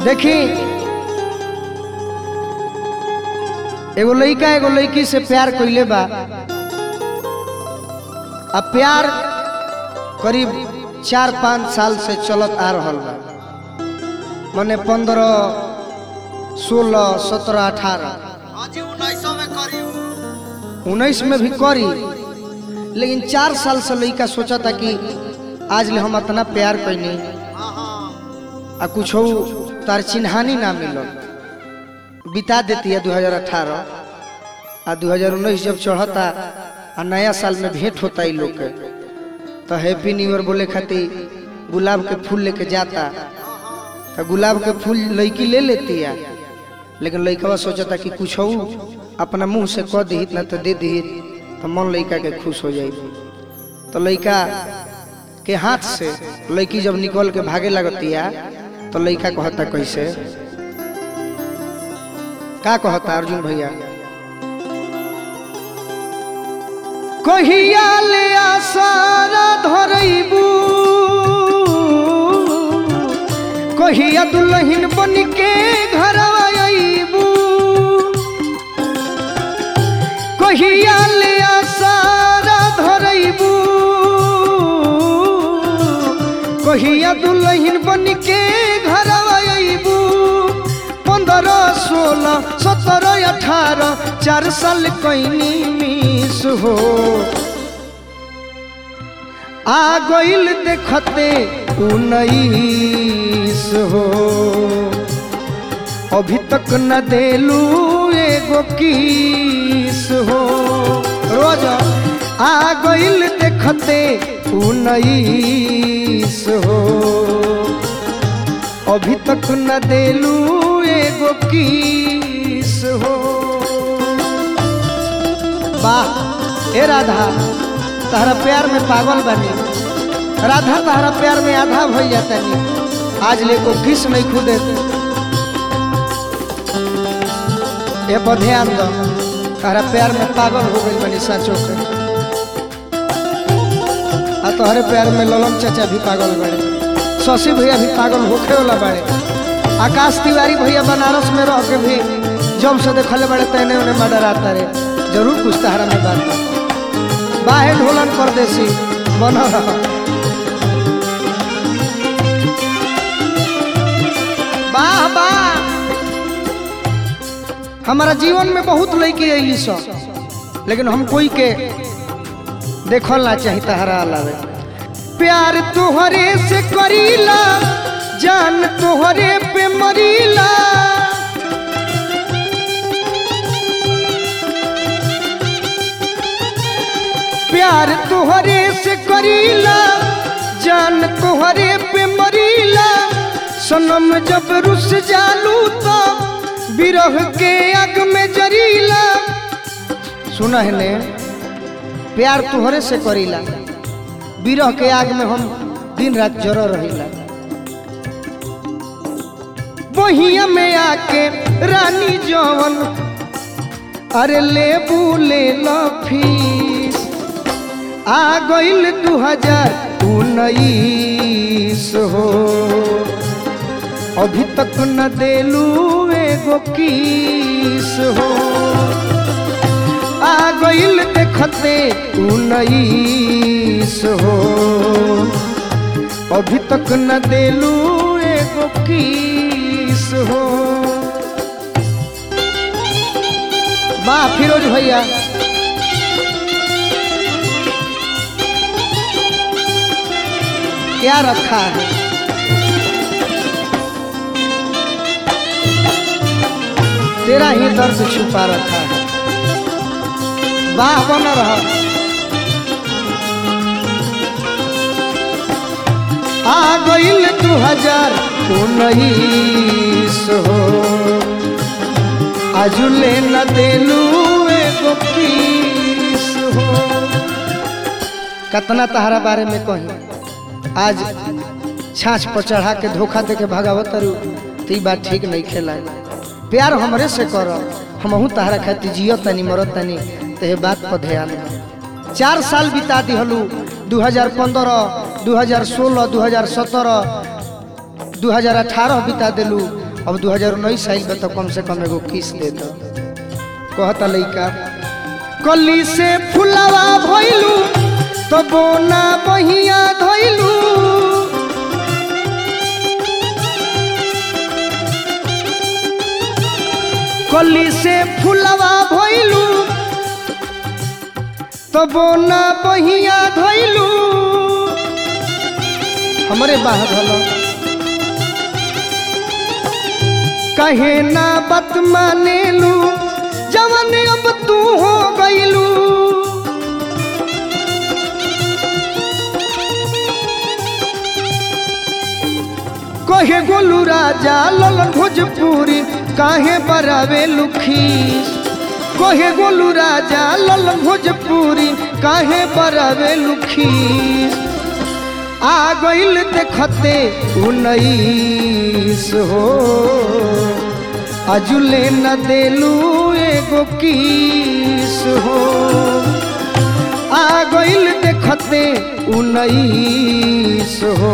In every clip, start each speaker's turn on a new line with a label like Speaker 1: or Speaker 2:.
Speaker 1: देखी एगो लड़का एगो लड़की से प्यार कइले बा आ प्यार करीब चार पाँच साल से चलत आ रहल बा मने पंद्रह सोलह सत्रह अठारह
Speaker 2: अजी उन्नीसों में करी
Speaker 1: उन्नीस में भी करी लेकिन चार साल से लड़का सोचा था कि आज ले हम इतना प्यार कैनी
Speaker 2: हाँ हाँ
Speaker 1: आ कुछ तार चिन्हानी ना मिलल बिता देती है 2018 आ 2019 जब चढ़ता आ नया साल में भेंट होता ई लोग के तो हैप्पी न्यू ईयर बोले खातिर गुलाब के फूल लेके जाता तो गुलाब के फूल लड़की ले लेती है लेकिन लड़कवा सोचता कि कुछ अपना मुंह से कह दी ना तो दे दी तो मन लड़का के खुश हो जाए तो लड़का के हाथ से लड़की जब निकल के भागे लगती है तो लड़का कहता कैसे का कहता अर्जुन भैया कहिया ले आसारा धरैबू कहिया दुल्हन बन के घर अबू कहिया ले आसारा धरैबू कहिया दुल्हन बन के घर अबू पंद्रह सोलह सत्रह अठारह चार साल कैनी मिस हो आ गइल देखते उन्नीस हो अभी तक न देलू एगो किस हो रोज आ गइल देखते उन्नीस हो अभी तक न देलू एगो किस हो वाह ए राधा तहरा प्यार में पागल बनी राधा तहरा प्यार में आधा भई जाता नहीं आज ले को किस नहीं खुदे ये पर ध्यान दो तहरा प्यार में पागल हो गई बनी साचो के आ तोहरे प्यार में ललन चाचा भी पागल बड़े शशि भैया भी पागल होखे वाला बड़े आकाश तिवारी भैया बनारस में रह के भी जब से देखले बड़े तैने उन्हें मर्डर आता रे जरूर कुछ तहरा में बात बा। बाहे ढोलन परदेसी बन रहा वाह वाह हमारा जीवन में बहुत लड़की अली सब लेकिन हम कोई के देखल ना चाही तहरा अलावे प्यार तोहरे से करीला जान तोहरे पे मरीला प्यार तोहरे से करीला जान तोहरे पे मरीला सनम जब रुस जालू तो बिरह के आग में जरीला सुना है ने प्यार तोहरे से करीला बिरह के आग में हम दिन रात जर रहीला बहिया में आके रानी जवन अरे लेबू ले लो फीस आ गइल दू हजार उन्नीस हो अभी तक न देलू एगो किस हो आ गइल देखते उन्नीस हो अभी तक न देलू एगो किस हो वाह फिरोज भैया क्या रखा है तेरा ही दर्द छुपा रखा है वाह बन रहा आ गइल दू हजार उन्नीस हो आजुले न देलू एगो किस हो कतना तहरा बारे में कही आज छाछ पर चढ़ा के धोखा दे के भगावत रू तो ई बात ठीक नहीं खेला प्यार हमरे से कर हमहू तहरा खातिर जियो तनी मरत तनी तो ये बात पर ध्यान दे चार साल बिता दिहलू 2015 2016 2017 2018 बिता दिलू अब 2019 साल में तो कम से कम एगो किस दे दो कहता लइका कली से फुलवा भइलू तो बोना बहिया धइलू कली से फुलवा भइलू तो बोना बहिया धइलू हमरे बाहर हलो कहे ना बत मानेलू जवन अब तू हो गईलू कहे गोलू राजा ललन भोजपुरी काहे बरावे लुखीस कहे गोलू राजा ललन भोजपुरी काहे बरावे लुखीस आ गईल देखते उन्नीस हो अजुले न देलू एगो किस हो आ गईल देखते उन्नीस हो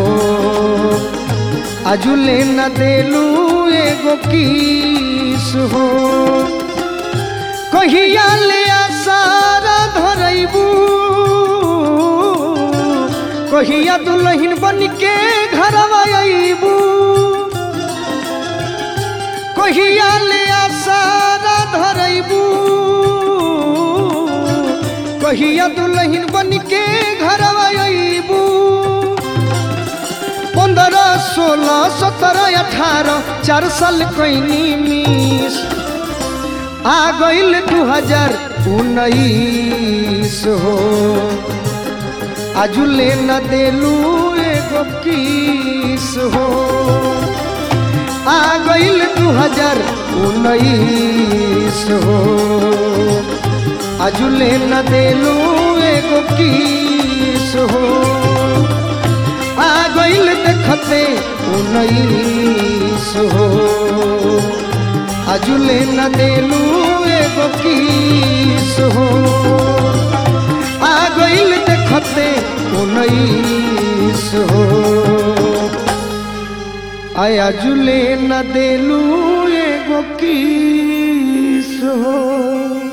Speaker 1: अजुले न देलू एगो किस हो कहिया ले आसारा धरैबू कहिया दुल्हन बन के घरवा अइबू कहिया ले आसारा धरैबू कहिया दुल्हन बन के घरवा अइबू पंद्रह सोलह सत्रह अठारह चार साल कैनी मिस आ गईल दू हजार उन्नीस हो आजुले न देलू एगो किस हो आ गईल दू हजार उन्नीस हो आजुले न देलू एगो किस हो आ गईल देखते उन्नीस हो अजुले न देलू एगो किस हो आ गईल देखते उन्नीस हो आया जुले न देलू एगो किस हो